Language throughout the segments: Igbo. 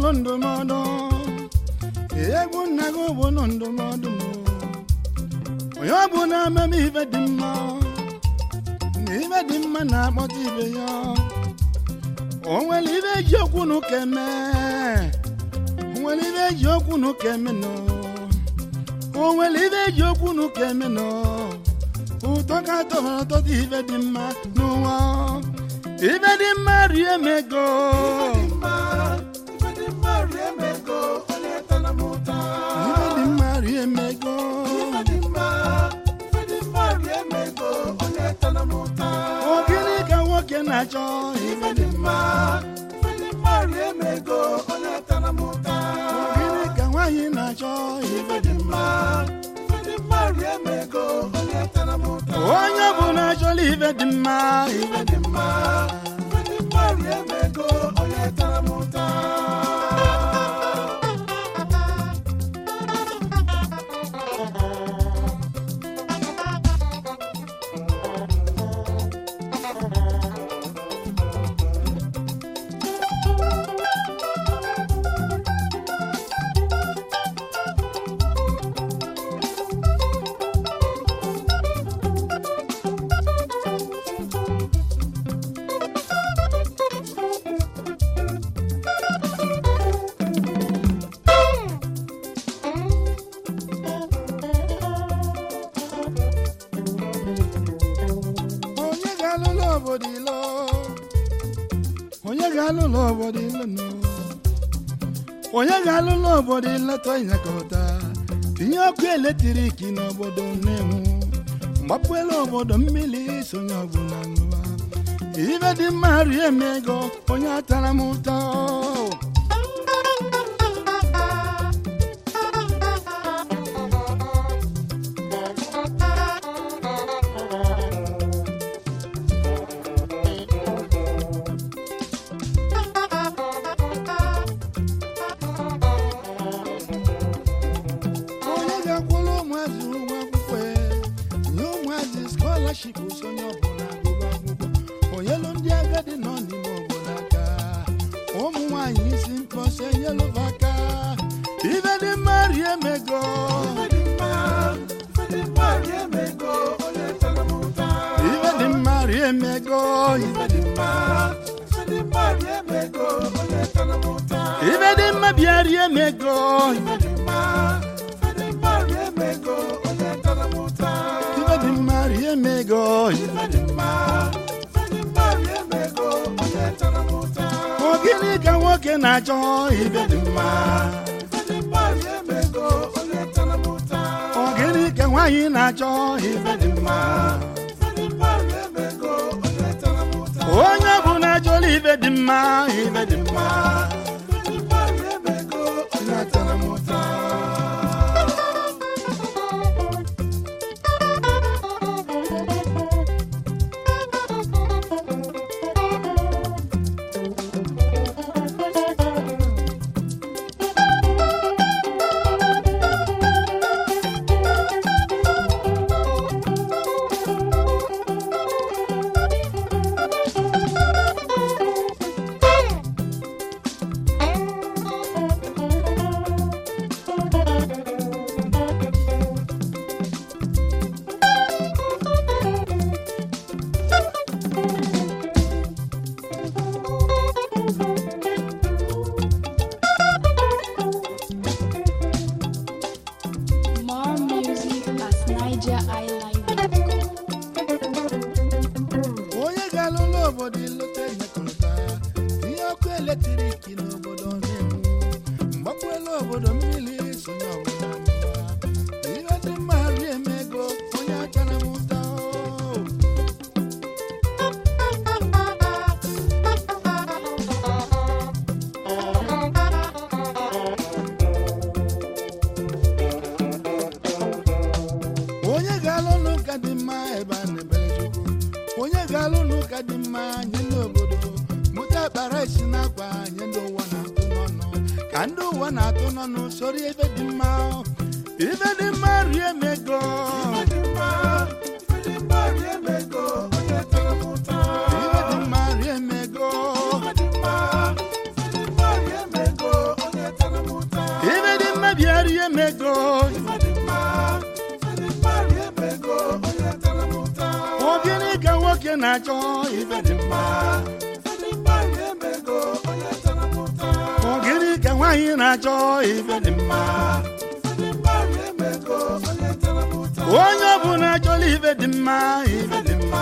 bụ ndụmọdụ egwu nna gị bụ nụ ndụmọdụ nụ. onye ọ bụ na-ememe ibe dị mma na ibe dị mma na-akpọta ibe ya o nwere ibe eji okwu n'ụka eme o nwere ibe eji okwu n'ụka eme nọ o nwere ibe eji okwu n'ụka eme nọ ụtọ ka tọrọ ọtọta ibe dị mma n'ụwa ibe dị mma rie m ego ibe dị mma rie m ego ọ gịnị ka nwoke na-achọ ibe dị mma ọ gịnị ka nwaanyị na-achọ ibe dị mma onye ọbụla achọla ibe dị mma ibe dị mma onye ga-alụlụ obodo ilo onye ga-alụlụ obodo ilo nọ onye ga-alụlụ obodo ileta ịnyakọta tinye ọkụ eletrik n'obodo na-enwu mgbapụela obodo mmiri sonye ọbụla ṅụwa ibe dị mma rie m ego onye atara m ụtọ onye ga-akwụrụ ụmụazị ụgwọ akwụkwọ ya, nye ụmụazị skọlaship sonye ọbụla agụba akwụkwọ onyelu ndị agadi nọ n'ime obodo aka ụmụ nwanyị isi mkpọsa enyelụba aka ibe dị mma rie m ego ibe dị mma rie m ego ibe dị mma ibe dị mma bịa rie m ego ibe dị mma ibe dị mma rie m ego ibe dị mma ọ gịnị ka nwoke na-achọ ibe dị mma ọ gịnị ka nwaanyị na-achọ ibe dị mma onye bụ na-achọla ibe dị mma ibe dị mma na-atara m ụta More music at nigeriilive.com. onye ga-alụlụ obodo ilota nyekọta tinye ọkụ eletrik n'obodo na-enwu mgbakwuela obodo mmiri sonye ọbụla mụwa ihe dị mma rie m ego onye achara m ụta onye ga-alụ n'ụka dị mma ebe a na-ebere chukwu onye ga-alụ n'ụka dị mma nye ndị obodo mụta kpara isi n'akwa nye ndị ụwa na-atụ n'ọnụ ka ndị ụwa na-atụ n'ọnụ soro ebe dị mma ibe dị mma rie m ego ibe dị mma rie m ego ọ gịnị ka nwoke na-achọ ife dị mma ọ gịnị ka nwaanyị na-achọ ife dị mma onye ọbụla achọla ife dị mma ife dị mma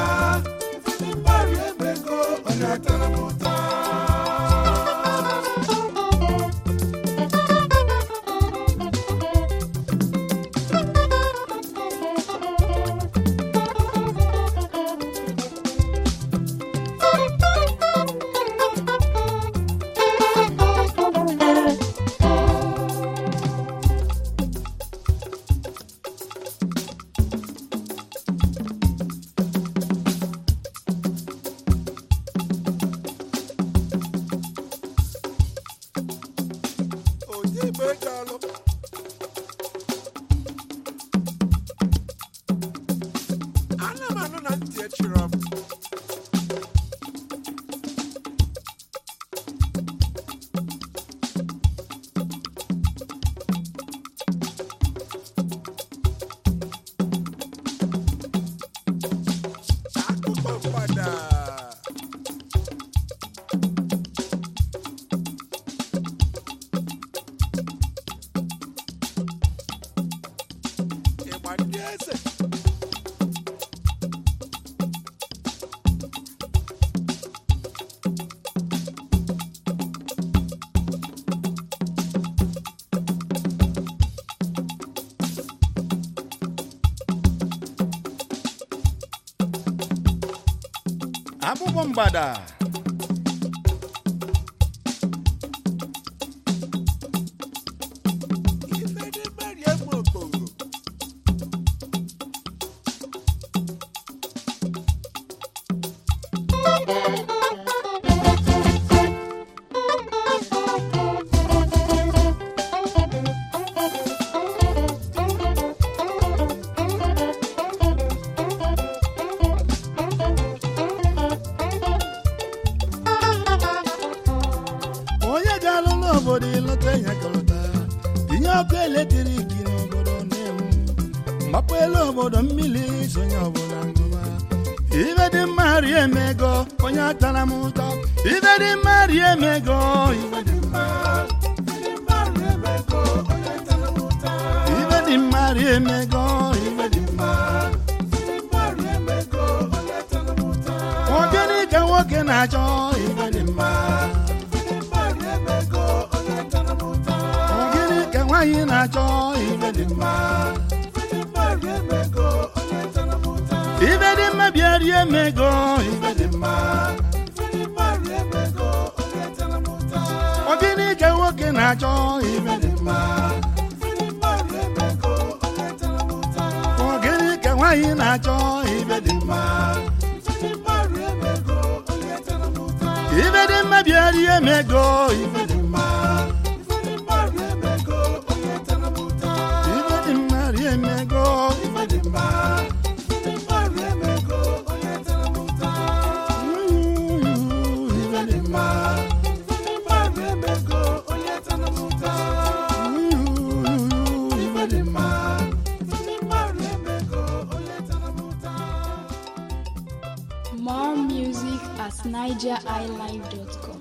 ana m anụ na ntị echiri m akụkọ mgbada ịgba ndị eze akwụkwọ mgbada ife dị mmeri egbu okporo onye ga-alụ n'obodo ịlọta ya kọlọta tinye ọkụ eletrik n'obodo na-enwu mgbapụ elu obodo mmiri sonye ọbụla ngụba ibe dị mma rie emego onye atara m ụtọ ibe dị mma rie emego ibe dị mma ibe dị mma rie emego ibe dị mma ọ gịnị ka nwoke na-achọ ibe dị mma ọ gịnị ka nwaanyị na-achọ ibe dị mma ibe dị mma bịa rie emego ibe dị mma ọ gịnị ka nwoke na-achọ ibe dị mma ọ gịnị ka nwaanyị na-achọ ibe dị mma ibe dị mma bịa rie emego ibe dị mma ibe dị mma rie emego ibe dị mma Ooh, ibe dị mma Ooh, ibe dị mma More music at nigeriilive.com.